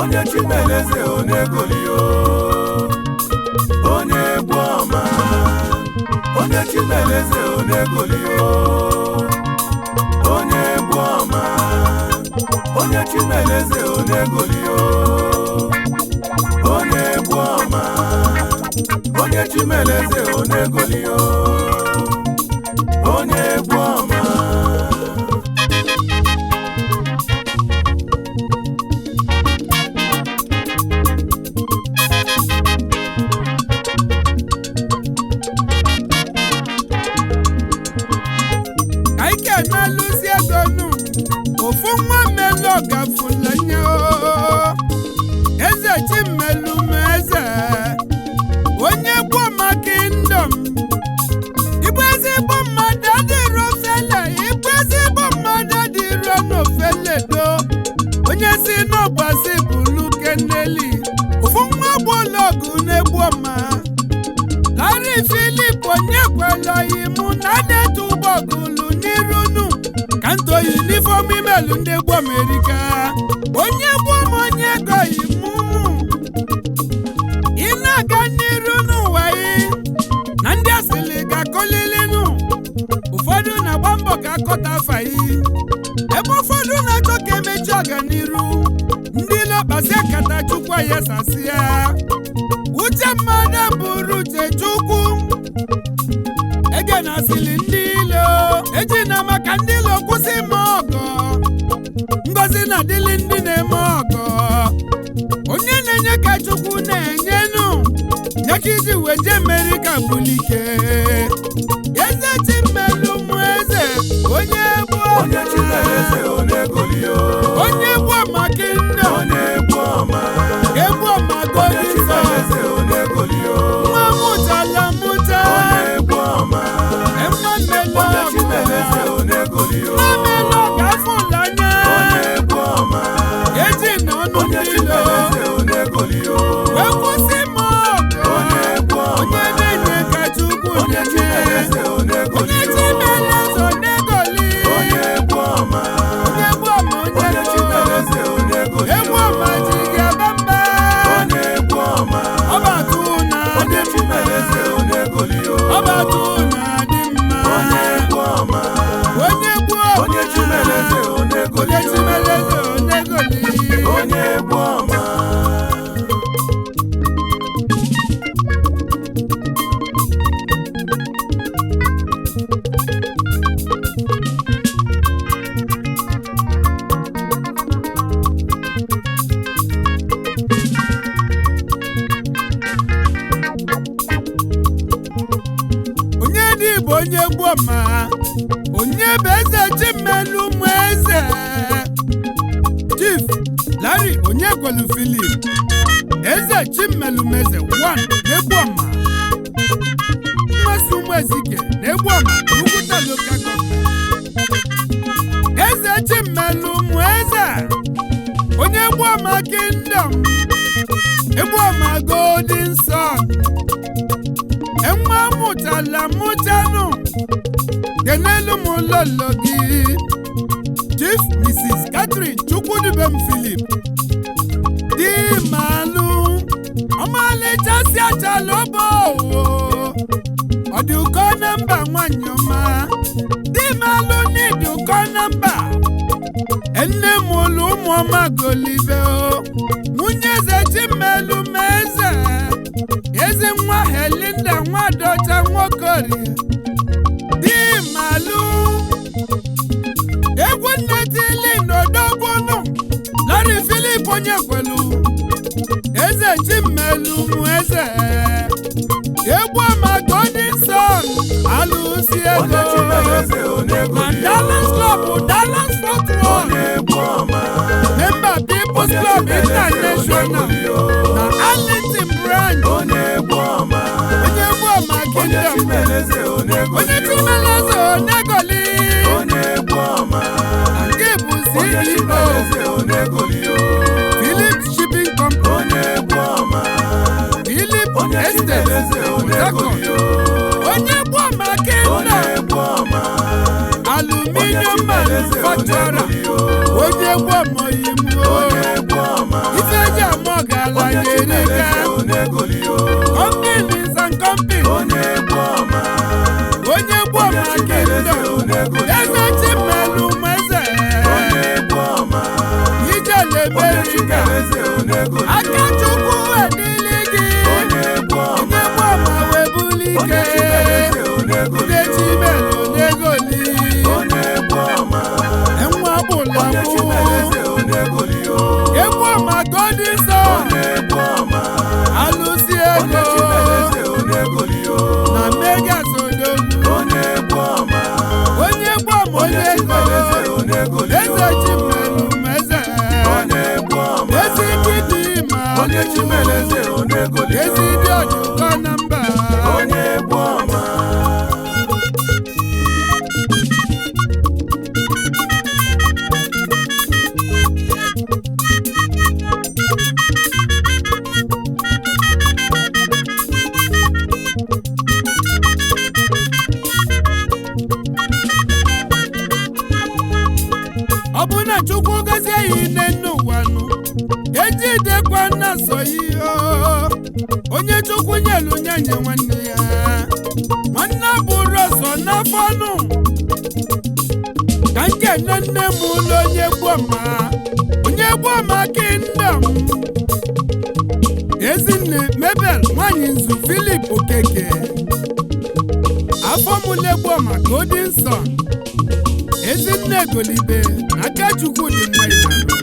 onye chimeleze onegolio onye egwu ọma onye chimeleze onegolio onye egwu ọma onye chimeleze onegolio onye egwu ọma onye chimeleze onegolio onye egwu ọma anyị ga-emelụzi ego nụ ofu nwa mmelụ ọgafulanye o eze chimmelụ m eze onye gboo maka ndom ịbụ ezigbo mmadụ adịrọ fele ịbụ ezigbo mmadụ adịrọ n'ofele do onye si n'ọgbasi bụlu keneli ofu nwa gbologu na-egbu ọma Larry Philip onye kwelọghị mụ na detu ụgbọgụlụ n'irunu ka nto yunifọm imelu ndị gbo Amerika onye gbom onye goghị mụ ị na-aga n'iru n'ụwa yị na ndị asịlị ga-akọlilinu ụfọdụ na-agba mbọ ka akọta afa yị ebe ụfọdụ na-achọ ka emechi ọganiru ndị lokpasi akata chukwu ya sasịa uche mmadụ bụrụ uche chukwu ege na asịlị ndị ilo eji na maka ndị ilo kwụsị ime ọgọ ngozi na adịlị ndị na-eme ọgọ onye na-enye ka chukwu na-enyenu nye ka iji wee jee merika bulike eze chi mmelụ mụ eze onye gboo onye chimeleze onegolio onye gboo maka nne onye egwu ọma egbu onye ọmagodi nsọ chimeleze onegolio nwa mụtala mụta onye egwu ọma Emma mmelụ onye ọgụ chimeleze onegolio mmelụ ọgụ afụlanya onye egwu ọma eji na ọnụ onye mmilo chimeleze onegolio wee kwụsị m ọgụ onye egwu ọma onye na-enye ka chukwu onye na-enye chimeleze onye onegolio chimeleze onegoli onye egwu ọma onye gbu ọma onye onye gbo chimeleze egbu onegolio ọma ji gị aba mba onye egwu ọma ọbatụ na onye adị chimeleze onegolio ọbatụ na adị mma onye egwu ọma onye gbuo onye chimeleze onye onegolio chimeleze onegoli onye egwu ọma onye dị bụ onye gboo ma onye bụ eze chimelu ụmụ eze chief larry onye gwelu filip eze chimelu m eze 1 na-egbu ọma mmasị ụmụ ezike na-egbu ọma n'ugwuta lokal gọọmenti eze chimelu ụmụ eze onye gbu ọma kingdom egbu ọma golden sun enwe mụtala mụtanụ kenelu m lolo gị chief mrs catherine chukwudibem philip di malụ ọmalịcha si achala ọbọ ọ dị ụkọ na mba nwanyị ọma di malụ n'ịdị ụkọ na mba nne m ụlụ ụmụọma golibe o nwunye eze chimelu m eze ezi nwa helinda nwadọcha nwokori di malụ egwu nnetili n'odogbunu lari filip onye kwelu eze chimelu m eze egwu ọma golden sun alụsi onye ego chimeleze na onegolio dallas club dallas fort worth onye egwu ọma member people's onye club chimeleze international onegolio na arlington branch onye egwu ọma onye egwu ọma onye kingdom chimeleze onye onegolio chimeleze onegoli onye egwu ọma nke bụ onye ceo chimeleze onegolio philip shipping company onye egwu ọma philip onye estate chimeleze Port Harcourt. onegolio onye egwu ọma onye kingdom egwu ọma onye aluminium chimeleze manufacturer onegolio onye egwu ọma oyibo onye egwu ọma ife eji ọgaranya erika companies and companies onye egwu ọma onye gbọma kingdom eze chimelu meze onye egwu ọma onye ijeleberiga chimeleze onegoli aka chukwu edili gị onye egwu ọma onye gbọma webuli onye ike chimeleze onegoli ndị chimelu negoli onye egwu ọma enwe ọbụla onye bụ chimeleze onegoli egwu ọma golden sun onye egwu ọma alụsi onye ego chimeleze onegoli na megas odogwu onye egwu ọma onye gbọma onye onye ego chimeleze onegoli eze chimelu meze onye egwu ọma ezi dịdị ma onye chimeleze onegoli ezi dị ọjụkọ na mba onye egwu ọma ọ bụ na chukwu gozie ya ine n'ụwa nụ ejidekwa nna so ihe onye chukwu nyelu nye nye nwanne ya nwanne bụrụ ọsọ n'afọ nụ ka nke nne nne m ụlọ onye gboma onye gboma kingdom ezinne mebel nwanyị nzu filip okeke afọ mụle gboma golden sun ezinne golibe aka chukwu dị mma ịnara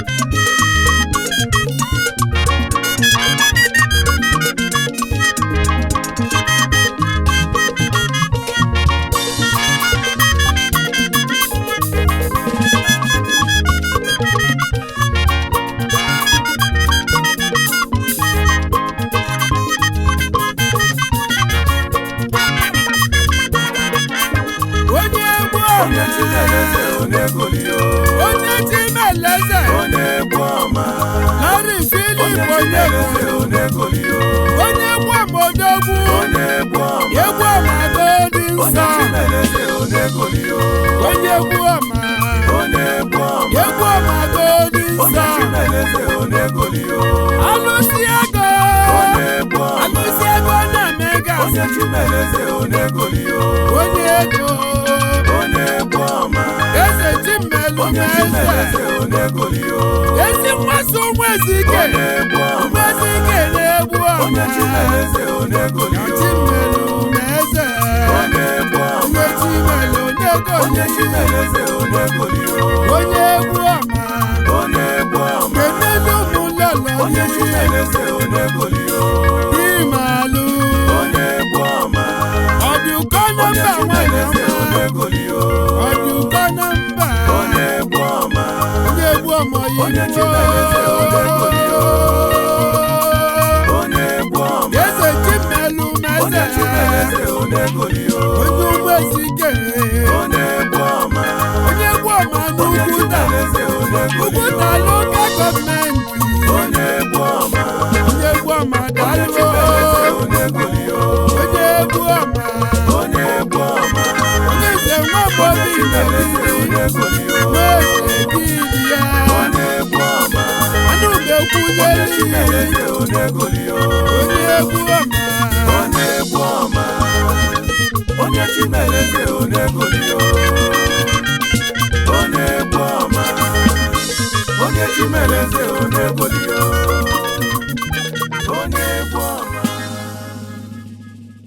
onye egwu onye chimeleze onegoli onye chimeleze onye egwu ọma lori onye filip onye chimeleze onegoli onye egwu amodogwu onye egwu ọma egwu amagodi onye nsọ chimeleze onegoli onye egwu ọma onye egwu ọma egwu amagodi onye nsọ chimeleze onegoli alụsi ego onye egwu ọma alụsi ego na megas onye chimeleze onegoli onye ego onye egwu ọma eze chimelu onye meze chimeleze onegoli ezi mmasị ụmụ ezike onye egwu ụmụ ọma ezike na-egbu onye ọma chimeleze onegoli chimelu meze onye egwu ọma onye chimelu nego onye chimeleze onegoli onye egwu ọma onye egwu ọma kenelu ụmụlọlọ onye chimeleze onegoli imalụ onye egwu ọma ọdụkọ onye nọmba nwanyị chimeleze ọma onegoli ọdụkọ nọmba onye egwu ọma onye egwu ọma Onye Chimeleze onegoli onye egwu ọma eze chimelu onye meze chimeleze onegoli onye ụmụ ezike onye egwu ọma onye egwu ọma onye n'ugwuta chimeleze onegoli ugwuta lokal gọọmenti onye egwu ọma onye egwu ọma onye dalụ chimeleze onegoli onye egwu ọma onye egwu ọma onye nze nwa onye obodo chimeleze onegoli n'eze didi ya onye egwu ọma anụ onye ga-ekwunyeli chimeleze onegoli onye egwu ọma onye egwu ọma onye chimeleze onegoli onye egwu ọma onye chimeleze onegoli